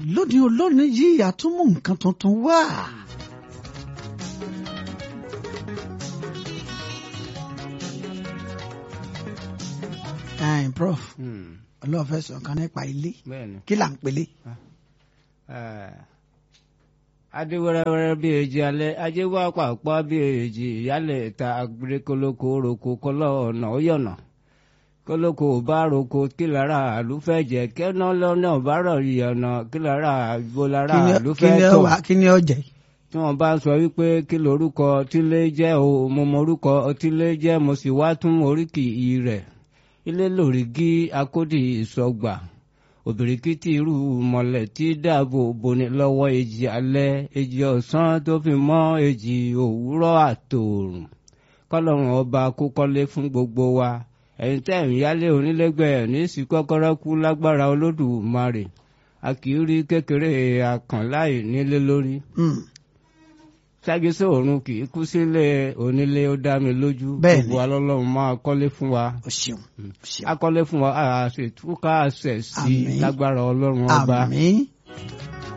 lónìí olónìí yìí àtúmù nǹkan tuntun wá. ẹ̀ẹ́n prof ọlọ́run fẹ́ sọ kan nípa ilé bẹ́ẹ̀ni kí là ń pelé. adéwẹ́rẹ́wẹ́rẹ́ bí èjì alẹ́ ajé wá pàápàá bí èjì ìyálẹ̀ ta agbérékólókó roko kọ́lọ́ ọ̀nà ó yọ̀nà kólókó bá roko kí lára àlùfẹ́jẹ̀ kẹ́nà lọ́nà bá rọ̀ yọ̀nà kí lára àgbo lára kí ni àlùfẹ́ ó tọ̀ wà kí ni ó jẹ. tí wọ́n bá ń sọ wípé kí lorúkọ tílé jẹ́ o mo mọ orúkọ tílé jẹ́ mo sì wá tún oríkì rẹ̀ ilé lòrígì akódì ìsọgbà òbìrìkìtì irú mọ̀lẹ̀ tí dáàbò boni lọ́wọ́ èjì alẹ́ èjì ọ̀sán tó fi mọ́ èjì òwúrọ̀ àtòòrùn kọ́lọ́run ọba kó kọ́lé fún gbogbo wa ẹ̀yin tẹ́ ń yálé onílẹ́gbẹ̀ẹ́ ní sí kọ́kọ́rọ́ kú lágbára olódùmarè a kì í rí kékeré àkànláì nílé lórí Mm. ṣáàgìsọ òrun kì í kú sílé onílé ó dá mi lójú Bẹ́ẹ̀ni. gbogbo alọ́lọ́run máa kọ́lé fún wa o ṣeun o ṣeun akọ́lé fún wa àṣetúkà àṣẹ sí Àmín. lágbára ọlọ́run ọba àmín